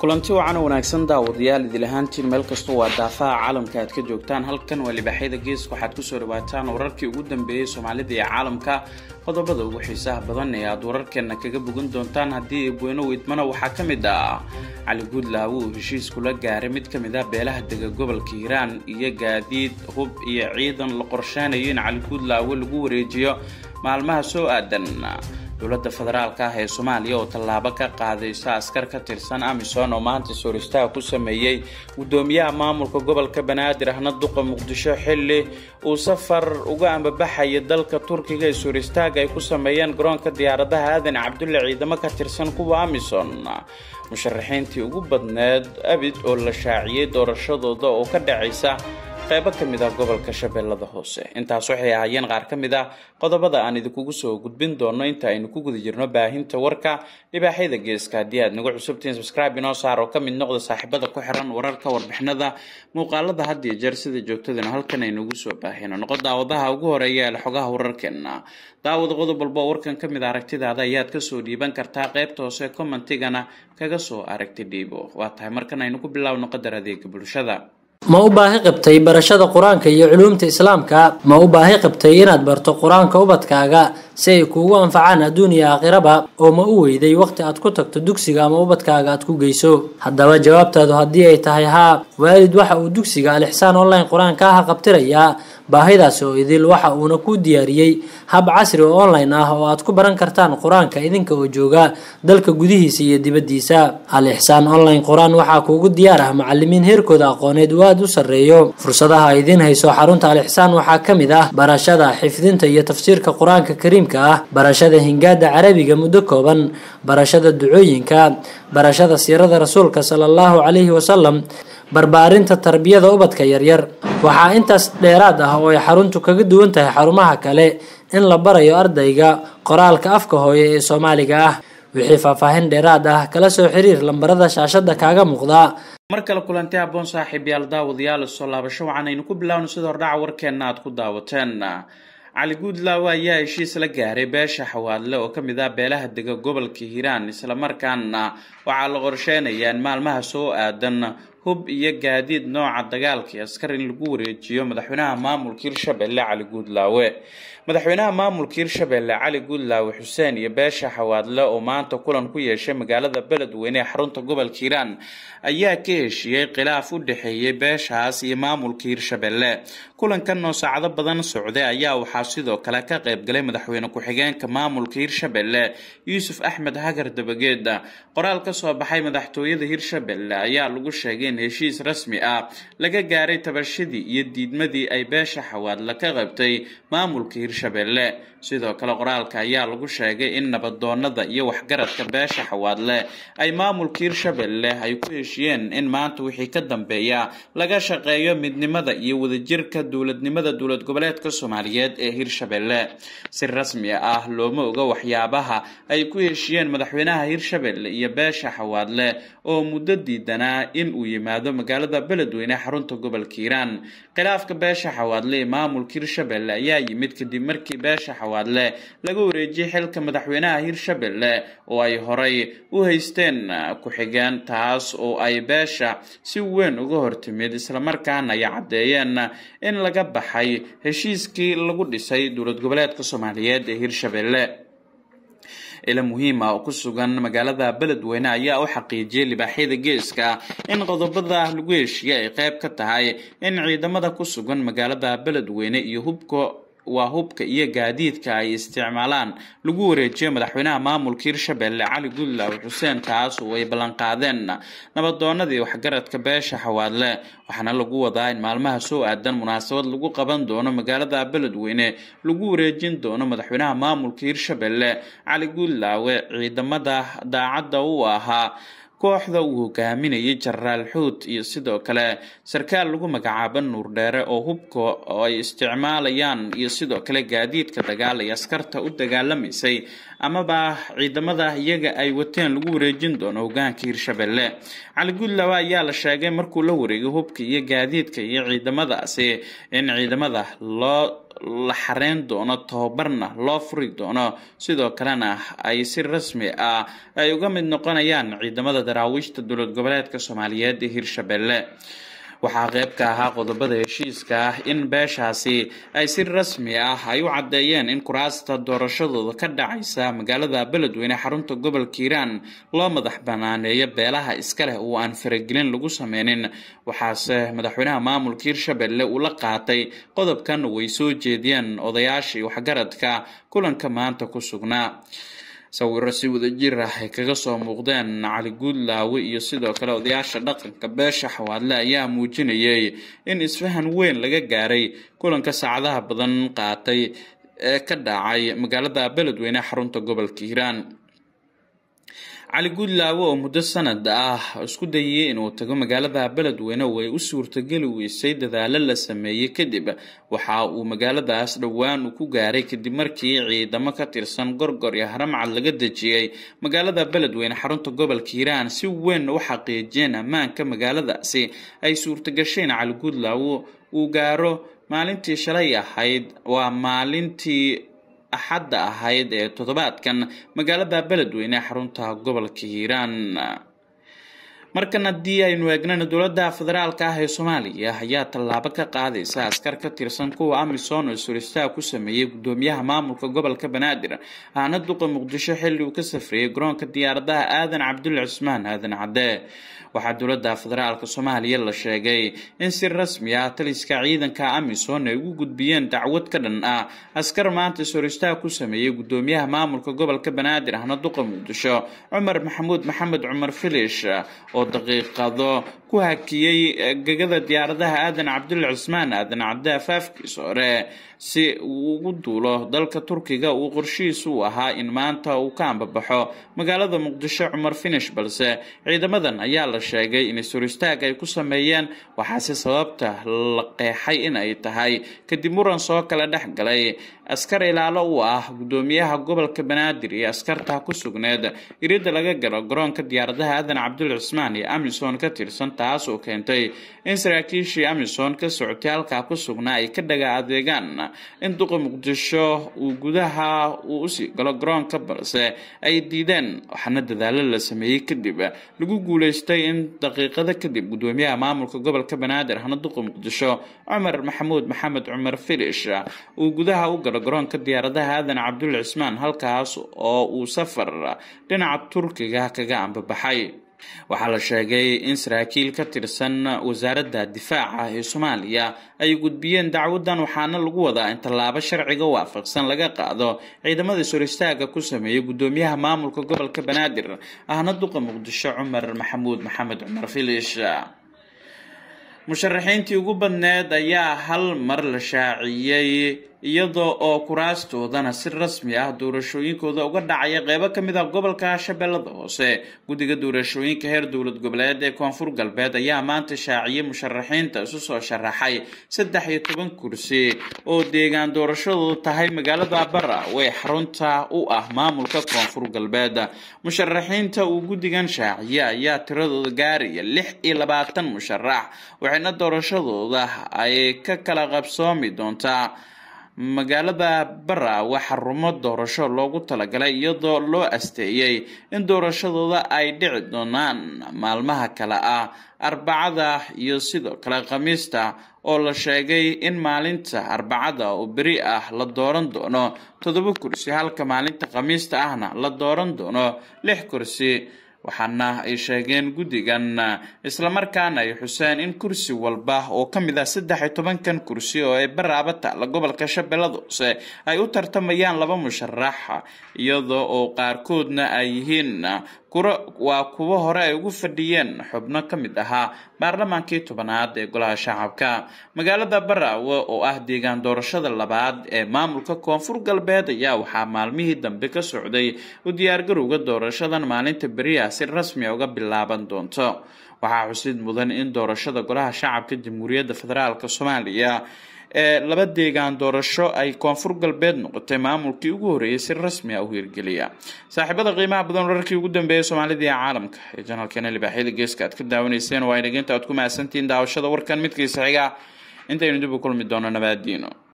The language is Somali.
kulanti wacan wanaagsan daawadayaal idil ahaantiin meel kastoo waa daafaha caalamka aad ka joogtaan halkan waa libaaxyada geeska waxaad kusoo dhawaataan wararkii ugu dambeeyey soomaalida iyo caalamka qodobada ugu xiisaha badan ee aad wararkeena kaga bogan doontaan haddii eebweyno weydmana waxaa ka mid ah cali guudlaawo uu heshiis kula gaaray mid ka mid ah beelaha dega gobolka hiiraan iyo gaadiid hub iyo ciidan la qorsheynayo in cali guudlaawo lagu wareejiyo maalmaha soo aadan dowladda federaalka ah ee soomaaliya oo tallaabo ka qaadaysa askar ka tirsan amisom oo maanta sooristaha ku sameeyey guddoomiyaha maamulka gobolka banaadir ahna duqa muqdisho xilli uu safar uga ambabaxaya dalka turkiga ee sooristaaga ay ku sameeyeen garoonka diyaaradaha aadan cabdulle ciidamo ka tirsan kuwa amisom musharaxiintii ugu badneed abid oo la shaaciyey doorashadooda oo ka dhacaysa qaybo ka mid ah gobolka shabeellada hoose intaas waxay ahaayeen qaar ka mid ah qodobada aan idinkugu soo gudbin doono inta aynu ku guda jirno baahinta warka libaaxyada geeska haddii aad nagu cusubtiin subscribe inoo saar oo ka mid noqda saaxiibada ku xiran wararka warbixinada muuqaalada had iyo jeer sida joogtadana halkan aynugu soo baahino noqo daawadaha ugu horeeya ee xogaha wararkeena daawada qodob walba warkan ka mid aragtidaada ayaad kasoo dhiiban kartaa qaybta hoose commentigana kaga soo aragti dhiibo waa tahay markan aynu ku bilaawno qadar adeega bulshada ma u baahi qabtay barashada qur-aanka iyo culuumta islaamka ma u baahi qabtay inaad barto qur-aanka ubadkaaga si ay kuugu anfacaan adduun iyo aakhiraba oo ma u weyday waqti aad ku tagto dugsiga ama ubadkaaga aad ku geyso haddaba jawaabtaadu haddii ay tahay haa waalid waxa uu dugsiga alixsaan online qur-aanka aha qabtirayaa baahidaasi oo idil waxa uuna kuu diyaariyey hab casri oo online ah oo aad ku baran kartaan qur-aanka idinka oo jooga dalka gudihiisa iyo dibaddiisa al ixsaan online qur-aan waxaa kuugu diyaar ah macalimiin heerkooda aqooneed uu aada u sarreeyo fursadaha ay idiin hayso xarunta al ixsaan waxaa ka mid ah barashada xifdinta iyo tafsiirka qur-aanka kariimka ah barashada hingaada carabiga muddo kooban barashada ducooyinka barashada siirada rasuulka sala allahu calayhi wasalam barbaarinta tarbiyada ubadka yaryar waxaa intaas dheeraad ah oo ay xaruntu kaga duwan tahay xarumaha kale in la barayo ardayga qoraalka afka hooye ee soomaaliga ah wixii faahfaahin dheeraad ah kala soo xiriir lambarada shaashada kaaga muuqda mar kale kulanti aboon saaxiib yaal daawadayaal soo laabasho waxaan aynu ku bilaawno sida hordhaca warkeenna aad ku daawateen cali guudlaawo ayaa heshiis la gaaray beesha xawaadle oo ka mid ah beelaha dega gobolka hiiraan islamarkaana waxaa la qorsheynayaa in maalmaha soo aadan hub iyo gaadiid nooca dagaalka iyo askar in lagu wareejiyo madaxweynaha maamulka hirshabelle cali guudlaawe madaxweynaha maamulka hirshabelle cali guudlaawe xuseen iyo beesha xawaadle oo maanta kulan ku yeeshay magaalada beledweyne ee xarunta gobolka hiiraan ayaa ka heshiiyey khilaaf u dhexeeyey beeshaas iyo maamulka hirshabelle kulankan oo saacado badan socday ayaa waxaa sidoo kale ka qayb galay madaxweyne ku-xigeenka maamulka hirshabelle yuusuf axmed hagar dabageed qoraal ka soo baxay madaxtooyada hirshabelle ayaa lagu sheegay in heshiis rasmi ah laga gaaray tabashadii iyo diidmadii ay beesha xawaadle ka qabtay maamulka hirshabelle sidoo kale qoraalka ayaa lagu sheegay in nabadoonada iyo waxgaradka beesha xawaadle ay maamulka hirshabelle ay ku heshiyeen in maanta wixii ka dambeeya laga shaqeeyo midnimada iyo wadajirka dowladnimada dowlad goboleedka soomaaliyeed ee hirshabelle si rasmi ah looma oga waxyaabaha ay ku heshiyeen madaxweynaha hirshabelle iyo beesha xawaadle oo muddo diidanaa in uu yimaado magaalada beledweyne xarunta gobolka hiiraan khilaafka beesha xawaadle ee maamulka hirshabelle ayaa yimid kadib markii beesha xawaadle laga wareejiyey xilka madaxweynaha hirshabelle oo ay horay u haysteen ku-xigeen taas oo ay beesha si weyn uga hortimid islamarkaana ay caddeeyeen in laga baxay heshiiskii lagu dhisay dowlad goboleedka soomaaliyeed ee hirshabelle ila muhiima oo ku sugan magaalada beledweyne ayaa u xaqiijiyay libaaxyada geeska in qodobada lagu heshiiyey ay qayb ka tahay in ciidamada ku sugan magaalada beledweyne iyo hubka waa hubka iyo gaadiidka ay isticmaalaan lagu wareejiyo madaxweynaha maamulka hirshabelle cali guudlaawe xuseen kaas oo ay ballanqaadeen nabadoonadii waxgaradka beesha xawaadle waxaana lagu wadaa in maalmaha soo aadan munaasabad lagu qaban doono magaalada beledweyne lagu wareejin doono madaxweynaha maamulka hirshabelle cali guudlaawe ciidamada daacadda u ahaa kooxda uu hogaaminayay jenaraal xuud iyo sidoo kale sarkaal lagu magacaabo nuur dheere oo hubka oo ay isticmaalayaan iyo sidoo kale gaadiidka dagaal ay askarta u dagaalamaysay amaba ciidamada iyaga ay wateen lagu wareejin doono hogaanka hirshabelle cali guudlaawe ayaa la sheegay markuu la wareegay hubka iyo gaadiidka iyo ciidamadaasi in ciidamada loo la xareyn doono tababarna loo furi doono sidoo kalena ay si rasmi ah ay uga mid noqonayaan ciidamada daraawiishta dowlad goboleedka soomaaliyeed ee hirshabelle waxaa qeyb ka ahaa qodobada heshiiska ah in beeshaasi ay si rasmi ah ay u caddeeyeen in kuraasta doorashadooda ka dhacaysa magaalada beledweyne xarunta gobolka hiiraan loo madax banaaneeyo beelaha iska leh oo aan faragelin lagu sameynin waxaase madaxweynaha maamulka hirshabelle uu la qaatay qodobkan way soo jeediyeen odayaashii waxgaradka kulanka maanta ku sugnaa sawiro si wadajir ah ay kaga soo muuqdeen cali guudlaawe iyo sidoo kale odayaasha dhaqanka beesha xawaadle ayaa muujinayay in isfahan weyn laga gaaray kulanka saacadaha badan qaatay ee ka dhacay magaalada beledweyne xarunta gobolka hiiraan cali guudlaawe oo muddo sanad ah isku dayay inuu tago magaalada beledweyne way u suurtageli weysay dadaalo la sameeyey kadib waxa uu magaaladaas dhowaan uu ku gaaray kadib markii ciidamo ka tirsan gorgor iyo haramcad laga dejiyey magaalada beledweyne xarunta gobolka hiiraan si weyn u xaqiijiyeen ammaanka magaaladaasi ay suurtagasheen cali guudlaawe uu gaaro maalintii shalay ahayd waa maalintii axadda ahayd ee toddobaadkan magaalada beledweyne ee xarunta gobolka hiiraan markan haddii aynu eegnana dowladda federaalka ah ee soomaaliya ayaa tallaabo ka qaadaysa askar ka tirsan kuwa amisom oo suristaa ku sameeyey gudoomiyaha maamulka gobolka banaadir ahna duqa muqdisho xilli uu ka safriyey garoonka diyaaradaha aadan cabdulle cismaan aadan cadde waxaa dowladda federaalka soomaaliya la sheegay in si rasmi ah taliska ciidanka amisom ay ugu gudbiyeen dacwad ka dhan ah askar maanta soristaa ku sameeyey gudoomiyaha maamulka gobolka banaadir ahna duqa muqdisho cumar maxamuud maxamed cumar filish oo daqiiqado ku hakiyey gegada diyaaradaha aadan cabdulle cismaan aadan cadde afaafkiisa hore si uu ugu duulo dalka turkiga uu qorshihiisu u ahaa in maanta uu ka ambabaxo magaalada muqdisho cumar finish balse ciidamadan ayaa la sheegay in suristaag ay ku sameeyeen waxaase sababta la qeexay in ay tahay kadib muran soo kala dhex galay askar ilaalo u ah gudoomiyaha gobolka banaadir iyo askarta ku sugneed iridda laga galo garoonka diyaaradaha aadan cabdulle cismaan iyo amison ka tirsan taas oo keentay in saraakiishii amison ka socotay halkaa ku sugnaa ay ka dhaga adeegaan in duqa muqdisho uu gudaha uu usii galo garoonka balse ay diideen waxaana dadaalo la sameeyey kadib lagu guuleystay in daqiiqado kadib gudoomiyaha maamulka gobolka banaadir ahna duqa muqdisho cumar maxamuud maxamed cumar filish uu gudaha u galo garoonka diyaaradaha aadan cabdulle cismaan halkaas oo uu safar dhinaca turkiga kaga ambabaxay waxaa la sheegay in saraakiil ka tirsan wasaaradda difaaca ee soomaaliya ay gudbiyeen dacwadan waxaana lagu wadaa in tallaabo sharciga waafaqsan laga qaado ciidamada soristaaga ku sameeyay gudoomiyaha maamulka gobolka banaadir ahna duqa muqdisho cumar maxamuud maxamed cumar filish musharaxiintii ugu badneed ayaa hal mar la shaaciyey iyadoo oo kuraastoodana si rasmi ah doorashooyinkooda uga dhacaya qeybo ka mid ah gobolka shabeellada hoose guddiga doorashooyinka heer dowlad goboleed ee koonfur galbeed ayaa maanta shaaciyey musharaxiinta isu soo sharaxay saddex iyo toban kursi oo deegaan doorashadoodu tahay magaalada bara way xarunta u ah maamulka koonfur galbeed musharaxiinta uu guddigan shaaciyey ayaa tiradooda gaaraya lix iyo labaatan musharax waxayna doorashadooda ay ka kala qabsoomi doontaa magaalada bara waa xarumo doorasho loogu talagalay iyadoo loo asteeyey in doorashadooda ay dhici doonaan maalmaha kale ah arbacada iyo sidoo kale khamiista oo la sheegay in maalinta arbacada oo beri ah la dooran doono toddoba kursi halka maalinta khamiista ahna la dooran doono lix kursi waxaana ay sheegeen guddigan islamarkaana ay xuseen in kursi walba oo ka mid ah saddex iyo tobankan kursi oo ay baraaba taalla gobolka shabeellada hoose ay u tartamayaan laba musharax iyadoo oo qaarkoodna ay yihiin waa kuwo hore ay ugu fadhiyeen xubno ka mid ahaa baarlamaankii tobanaad ee golaha shacabka magaalada baraawe oo ah deegaan doorashada labaad ee maamulka koonfur galbeed ayaa waxaa maalmihii dambe ka socday u diyaargarowga doorashadan maalinta beriya si rasmia uga bilaaban doonto waxaa xusid mudan in doorashada golaha shacabka jamhuuriyadda federaalk soomaaliya ee laba deegaan doorasho ay koonfur galbeed noqotay maamulkii ugu horreeyay si rasmi ah u hirgeliya saaxiibada qiimaha badan wararkii ugu dambeeyay soomaalida iyo caalamka ee janalkeena libaaxyada geeska aad ka daawanayseen waa inageynta aad ku mahadsantihiin daawashada warkan midkiisa xiga intaynu dib u kulmi doono nabaadiino